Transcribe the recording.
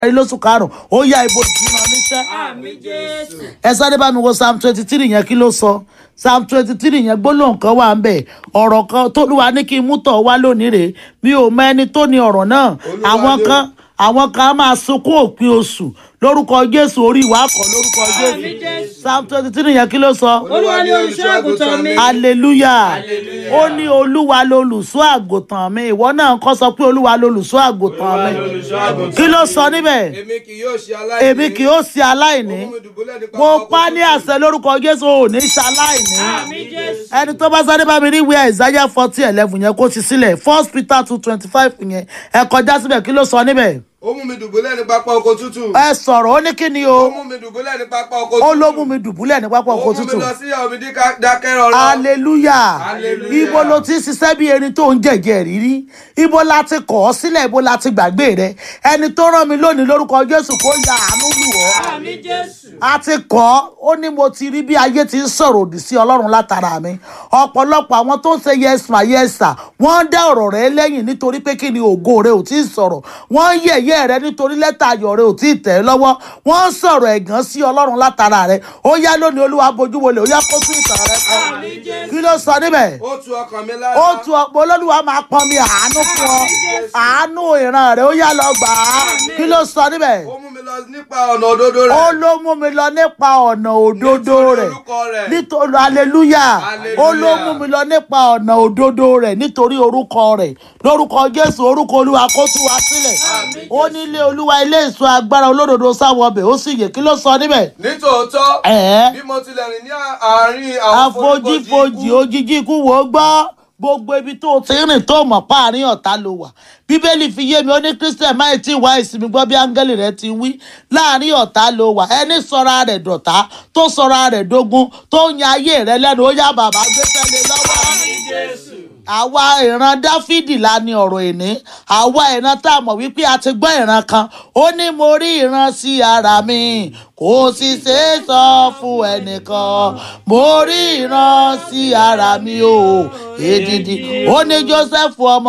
parí lóṣù karùn-ún ó yá ibo ìdúrà níṣẹ́ Àmín Jésù. ẹ sáré bá mi wo psalm twenty three yẹn kí ló sọ psalm twenty three yẹn gbólóhùn kan wà ń bẹ̀ ọ̀rọ̀ kan tólúwa ní kí n mú tọ̀ wá lónìí rèé mi ò mọ ẹni tó ní ọ̀rọ̀ náà Olúwa àwọn ni o. kan àwọn kan á máa sunkún òpin oṣù lórúkọ jésù orí ìwà kọ lórúkọ Àmín jésù Jésù. psalm twenty three yẹn kí ló sọ Olúwa ni olùṣọ́ àgùntàn mi. hallelujah Hallelujah. ó ní olúwa lolùṣọ́ àgùntàn mi ìwọ náà kọ́ sọ pé olúwa lolùṣọ́ àgùntàn mi kí ló sọ níbẹ̀ èmi kì yóò ṣe aláìní. èmi kì yóò ṣe aláìní Ó mú mi dùbúlẹ̀ ní mo pápá pa oko ní tútù. àṣẹ lórúkọ jésù ò ní ṣaláìní Àmín Jésù. ẹni tó bá sáré bá mi rí ìwé isaiah forty eleven yẹn kó ti sílẹ̀ first peter two twenty five yẹn ẹ kọjá síbẹ̀ kí ló sọ níbẹ̀ ó mú mi dùbúlẹ̀ ní pápá oko tútù. ẹ sọ̀rọ̀ ó ní kí ni ó o mú mi dùbúlẹ̀ ní pápá oko ó tútù. ló mú mi dùbúlẹ̀ ní pápá ó oko mú mi tútù lọ sí ìyàwó mi díká- dákẹ́ rọrọ. hallelujah Hallelujah. ibo ló ti ṣiṣẹ́ bí erin tó ń jẹ̀jẹ̀ rírí ibo la ti kọ̀ ọ́ sílẹ̀ ibo la ti gbàgbé rẹ ẹni tó rán mi lónìí lórúkọ jésù kó ya àánú lù ọ́ Àmín Jésù. a ti kọ́ ó ní mo ti rí bí ayé ti ń sọ̀rọ̀ òdì sí ọlọ́run látara mi ọ̀pọ̀lọpọ̀ àwọn tó ń ṣe yẹsùn àyẹsà wọ́n ń dá ọ̀rọ̀ rẹ lẹ́yìn nítorí pé kí ni ògo rẹ ò tí ì sọ̀rọ̀ wọ́n ń yẹ̀yẹ́ rẹ nítorí lẹ́tà ayọ̀ rẹ ò tí ì tẹ̀ ẹ́ lọ́wọ́ wọ́n ń sọ̀rọ̀ ẹ̀gàn sí ọlọ́run látara rẹ ó yá lónìí olúwa bojú wọlé ó yá kó tún ìtàn rẹ kọ Àmín Jésù. kí ló sọ níbẹ̀ ó tu ọkàn mi lára. ó tu ọ̀pọ̀ olólùwà máa pọn mi àánú fún ọ àánú ìran rẹ ó yá lọ gbà á kí ló sọ níbẹ̀ ó mú mi lọ nípa ọ̀nà òdodo rẹ̀. ó ló mú mi lọ nípa ọ̀nà òdodo Nítorí rẹ̀ orúkọ rẹ̀. nítorí hallelujah Hallelujah. ó ló mú mi lọ nípa ọ̀nà òdodo rẹ̀ nítorí orúkọ rẹ̀ lórúkọ jésù orúkọ olúwa kó tú wa sílẹ̀ ó nílé olúwa ilé ìṣọ́ agbára olódodo sáwọ ọbẹ̀ ó sì yè kí ló sọ níbẹ̀ nítòótọ́ ẹ̀ẹ́ bí mo tilẹ̀ rìn ní àárín àwọn àfojífojì ikú, òjijì ikú wò ó gbọ́ gbogbo ibi tó o ti rìn tó mọ̀ páàrin ọ̀tá ló wà bíbélì fi yé mi ó ní christian máì tí wá ìsinmi gbọ́ bí áńgẹ́lì rẹ ti wí láàrin ọ̀tá ló wà ẹni sọra rẹ̀ dọ̀tá tó sọra rẹ̀ dógún tó ń yan ayé rẹ lẹ́nu ó yá bàbá gbé tẹ́lẹ̀ lọ́wọ́ Àmín Jésù. àwa ìran dáfídì la ní ọ̀rọ̀ ìní àwa ìran tá a mọ̀ wípé a ti gbọ́ ìran kan ó ní mo rí ìran sí ara mi kò sì ṣe é sọ fún ẹnìkan mo rí ìran sí ara mi o èdìdì ó ní joseph ọmọ